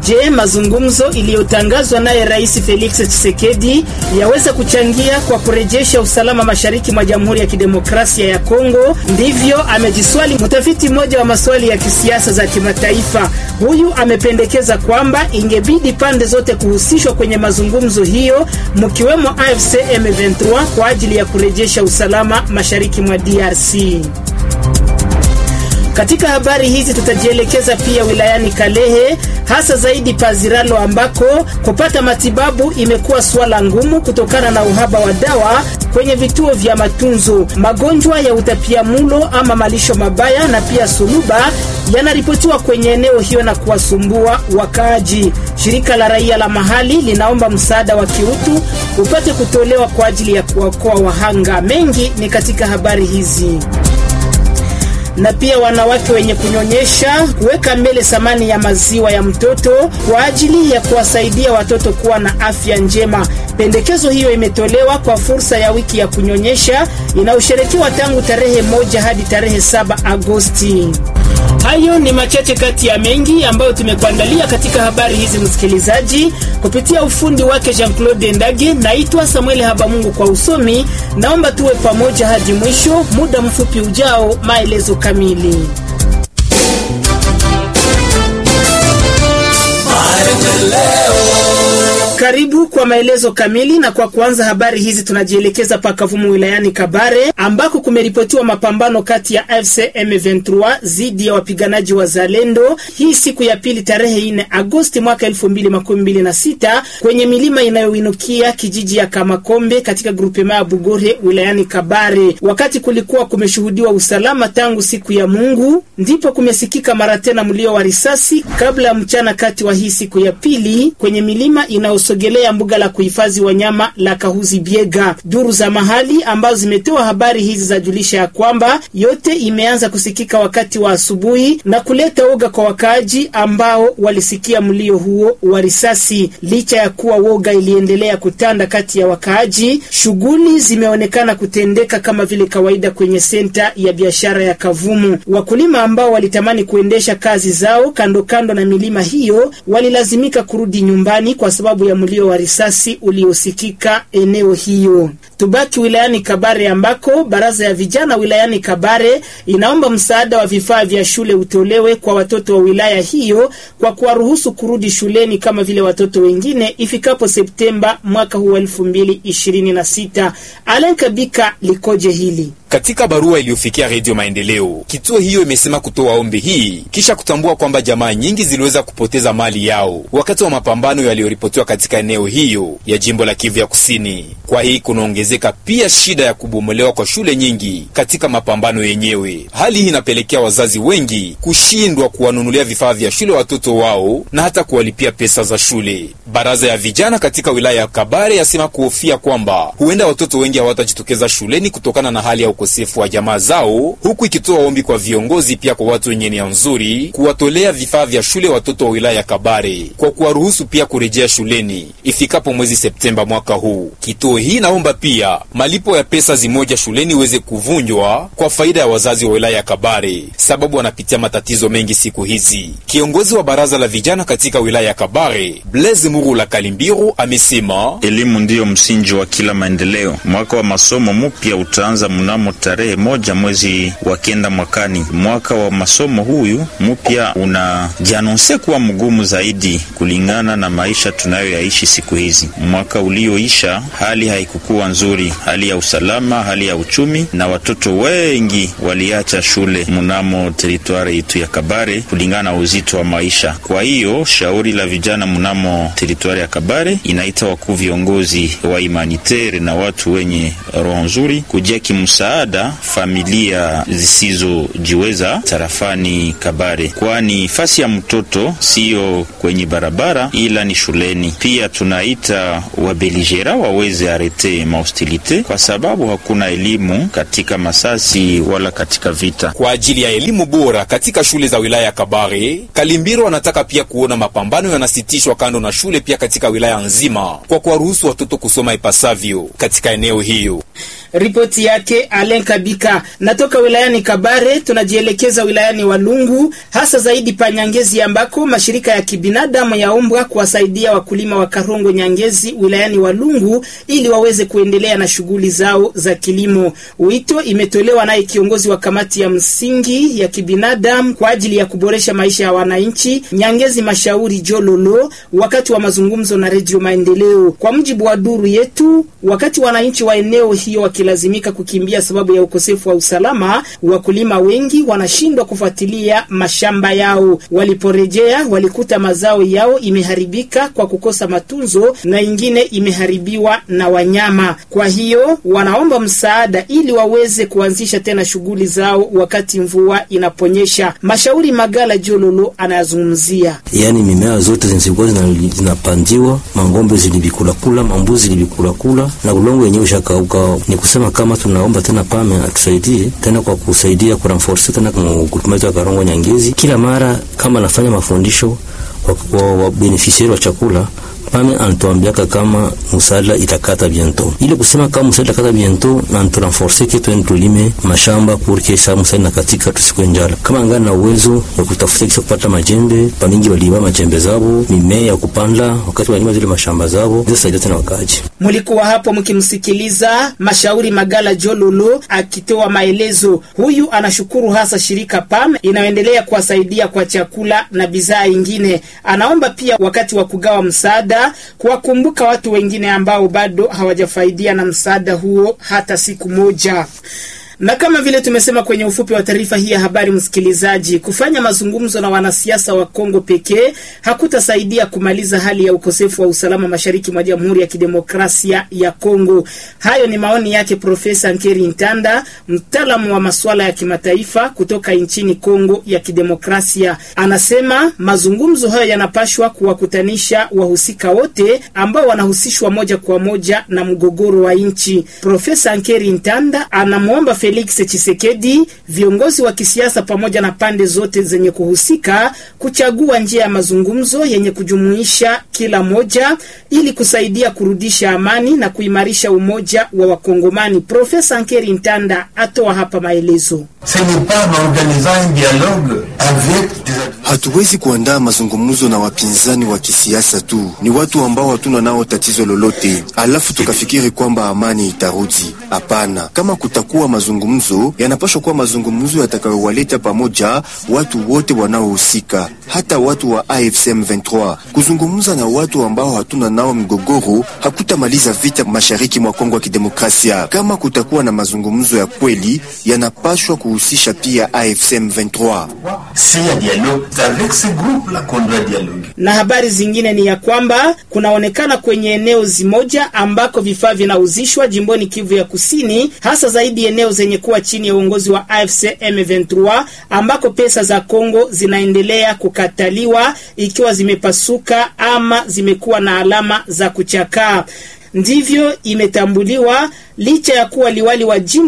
Je, mazungumzo iliyotangazwa naye Rais Felix Tshisekedi yaweza kuchangia kwa kurejesha usalama mashariki mwa Jamhuri ya Kidemokrasia ya Kongo? Ndivyo amejiswali mtafiti mmoja wa maswali ya kisiasa za kimataifa. Huyu amependekeza kwamba ingebidi pande zote kuhusishwa kwenye mazungumzo hiyo, mkiwemo AFC M23 kwa ajili ya kurejesha usalama mashariki mwa DRC. Katika habari hizi tutajielekeza pia wilayani Kalehe, hasa zaidi Paziralo, ambako kupata matibabu imekuwa suala ngumu kutokana na uhaba wa dawa kwenye vituo vya matunzo. Magonjwa ya utapiamulo ama malisho mabaya na pia suluba yanaripotiwa kwenye eneo hiyo na kuwasumbua wakaaji. Shirika la raia la mahali linaomba msaada wa kiutu upate kutolewa kwa ajili ya kuokoa wahanga. Mengi ni katika habari hizi na pia wanawake wenye kunyonyesha kuweka mbele thamani ya maziwa ya mtoto kwa ajili ya kuwasaidia watoto kuwa na afya njema. Pendekezo hiyo imetolewa kwa fursa ya wiki ya kunyonyesha inayosherekewa tangu tarehe moja hadi tarehe saba Agosti. Hayo ni machache kati ya mengi ambayo tumekuandalia katika habari hizi, msikilizaji, kupitia ufundi wake Jean-Claude Ndage. Naitwa Samuel Habamungu kwa usomi. Naomba tuwe pamoja hadi mwisho. Muda mfupi ujao, maelezo kamili. Karibu kwa maelezo kamili. Na kwa kuanza habari hizi, tunajielekeza pakavumu wilayani Kabare ambako kumeripotiwa mapambano kati ya AFC M23 dhidi ya wapiganaji wa Zalendo hii siku ya pili tarehe 4 Agosti mwaka 2026 kwenye milima inayoinukia kijiji ya Kamakombe katika grupema ya Bugore wilayani Kabare. Wakati kulikuwa kumeshuhudiwa usalama tangu siku ya Mungu, ndipo kumesikika mara tena mlio wa risasi kabla ya mchana kati wa hii siku ya pili kwenye milima inayo sogelea mbuga la kuhifadhi wanyama la Kahuzi Biega. Duru za mahali ambazo zimetoa habari hizi zajulisha ya kwamba yote imeanza kusikika wakati wa asubuhi na kuleta woga kwa wakaaji ambao walisikia mlio huo wa risasi. Licha ya kuwa woga iliendelea kutanda kati ya wakaaji, shughuli zimeonekana kutendeka kama vile kawaida kwenye senta ya biashara ya Kavumu. Wakulima ambao walitamani kuendesha kazi zao kando kando na milima hiyo walilazimika kurudi nyumbani kwa sababu ya mlio wa risasi uliosikika eneo hiyo. Tubaki wilayani Kabare ambako baraza ya vijana wilayani Kabare inaomba msaada wa vifaa vya shule utolewe kwa watoto wa wilaya hiyo kwa kuwaruhusu kurudi shuleni kama vile watoto wengine ifikapo Septemba mwaka huu wa elfu mbili ishirini na sita. Alen Kabika likoje hili? Katika barua iliyofikia Redio Maendeleo, kituo hiyo imesema kutoa ombi hii kisha kutambua kwamba jamaa nyingi ziliweza kupoteza mali yao wakati wa mapambano yaliyoripotiwa katika eneo hiyo ya jimbo la Kivu ya Kusini. Kwa hii kunaongezeka pia shida ya kubomolewa kwa shule nyingi katika mapambano yenyewe. Hali hii inapelekea wazazi wengi kushindwa kuwanunulia vifaa vya shule watoto wao na hata kuwalipia pesa za shule. Baraza ya vijana katika wilaya ya Kabare yasema kuhofia kwamba huenda watoto wengi hawatajitokeza shuleni kutokana na hali ya ukosefu wa jamaa zao, huku ikitoa ombi kwa viongozi pia kwa watu wenye nia nzuri kuwatolea vifaa vya shule watoto wa wilaya ya Kabare kwa kuwaruhusu pia kurejea shuleni ifikapo mwezi Septemba mwaka huu. Kituo hii naomba pia malipo ya pesa zimoja shuleni iweze kuvunjwa kwa faida ya wazazi wa wilaya ya Kabare, sababu wanapitia matatizo mengi siku hizi. Kiongozi wa baraza la vijana katika wilaya ya Kabare, Blaise Murula Kalimbiru, amesema elimu ndiyo msingi wa kila maendeleo. Mwaka wa masomo mpya utaanza mnamo tarehe moja mwezi wa kenda mwakani. Mwaka wa masomo huyu mpya unajianonse kuwa mgumu zaidi kulingana na maisha tunayoyaishi siku hizi. Mwaka ulioisha hali haikukuwa nzuri, hali ya usalama, hali ya uchumi, na watoto wengi waliacha shule mnamo teritwari yetu ya Kabare kulingana na uzito wa maisha. Kwa hiyo shauri la vijana mnamo teritwari ya Kabare inaita wakuu viongozi wa imanitere na watu wenye roho nzuri kujia kimsaada familia zisizojiweza tarafani Kabare, kwani fasi ya mtoto siyo kwenye barabara ila ni shuleni. Pia tunaita wabeligera waweze arete mahostilite kwa sababu hakuna elimu katika masasi wala katika vita. Kwa ajili ya elimu bora katika shule za wilaya ya Kabare, Kalimbiro anataka pia kuona mapambano yanasitishwa kando na shule pia katika wilaya nzima kwa kuwaruhusu watoto kusoma ipasavyo katika eneo hiyo. Ripoti yake Alen Kabika. Natoka wilayani Kabare tunajielekeza wilayani Walungu, hasa zaidi pa Nyangezi ambako mashirika ya kibinadamu yaombwa kuwasaidia wakulima wa Karongo Nyangezi wilayani Walungu ili waweze kuendelea na shughuli zao za kilimo. Wito imetolewa naye kiongozi wa kamati ya msingi ya kibinadamu kwa ajili ya kuboresha maisha ya wananchi Nyangezi Mashauri Jololo wakati wa mazungumzo na Redio Maendeleo. Kwa mujibu wa duru yetu, wakati wananchi wa eneo hiyo wakilazimika kukimbia sababu ya ukosefu wa usalama, wakulima wengi wanashindwa kufuatilia mashamba yao. Waliporejea walikuta mazao yao imeharibika kwa kukosa matunzo na ingine imeharibiwa na wanyama. Kwa hiyo wanaomba msaada ili waweze kuanzisha tena shughuli zao wakati mvua inaponyesha. Mashauri Magala Jololo anayazungumzia. Yaani mimea zote zilikuwa zinapandiwa, mangombe zilivikulakula, mambuzi zilivikulakula na ulongo wenyewe ushakauka. Ni kusema kama tunaomba tena pame atusaidie tena kwa kusaidia kuranforce tena grupema yetu ya Karongo Nyangezi, kila mara kama nafanya mafundisho kwa wabenefisiari wa chakula pame anatuambiaka kama musala itakata biento, ile kusema kama musala itakata biento na nturanforce ke twende tulime mashamba porque sa musala na katika tusikwe njala. Kama ngana na uwezo ya kutafuta kisa kupata majembe, pamingi walima majembe zabo, mimea ya kupanda wakati walima zile mashamba zabo, zisaidia tena wakaji. Mulikuwa hapo mkimsikiliza Mashauri Magala Jololo akitoa maelezo. Huyu anashukuru hasa shirika PAM inayoendelea kuwasaidia kwa chakula na bidhaa ingine. Anaomba pia wakati wa kugawa msaada kuwakumbuka watu wengine ambao bado hawajafaidia na msaada huo hata siku moja na kama vile tumesema kwenye ufupi wa taarifa hii ya habari, msikilizaji, kufanya mazungumzo na wanasiasa wa Kongo pekee hakutasaidia kumaliza hali ya ukosefu wa usalama mashariki mwa Jamhuri ya Kidemokrasia ya Kongo. Hayo ni maoni yake Profesa Nkeri Ntanda, mtaalamu wa masuala ya kimataifa kutoka nchini Kongo ya Kidemokrasia. Anasema mazungumzo hayo yanapashwa kuwakutanisha wahusika wote ambao wanahusishwa moja kwa moja na mgogoro wa nchi. Profesa Nkeri Ntanda anamwomba Felix Tshisekedi, viongozi wa kisiasa pamoja na pande zote zenye kuhusika kuchagua njia ya mazungumzo yenye kujumuisha kila moja ili kusaidia kurudisha amani na kuimarisha umoja wa Wakongomani. Profesa Nkeri Ntanda atoa hapa maelezo. Hatuwezi kuandaa mazungumzo na wapinzani wa kisiasa tu, ni watu ambao hatuna nao tatizo lolote, alafu tukafikiri kwamba amani itarudi. Hapana, kama kutakuwa mazungumzo, yanapaswa kuwa mazungumzo yatakayowaleta pamoja watu wote wanaohusika, hata watu wa AFC M23. Kuzungumza na watu ambao hatuna nao mgogoro hakutamaliza vita mashariki mwa Kongo ya Kidemokrasia. Kama kutakuwa na mazungumzo ya kweli, yanapaswa kuhusisha pia AFC M23. Na habari zingine ni ya kwamba kunaonekana kwenye eneo zimoja ambako vifaa vinauzishwa jimboni Kivu ya Kusini, hasa zaidi eneo zenye kuwa chini ya uongozi wa AFC M23 ambako pesa za Kongo zinaendelea kukataliwa ikiwa zimepasuka ama zimekuwa na alama za kuchakaa. Ndivyo imetambuliwa licha ya kuwa liwali wa jimbo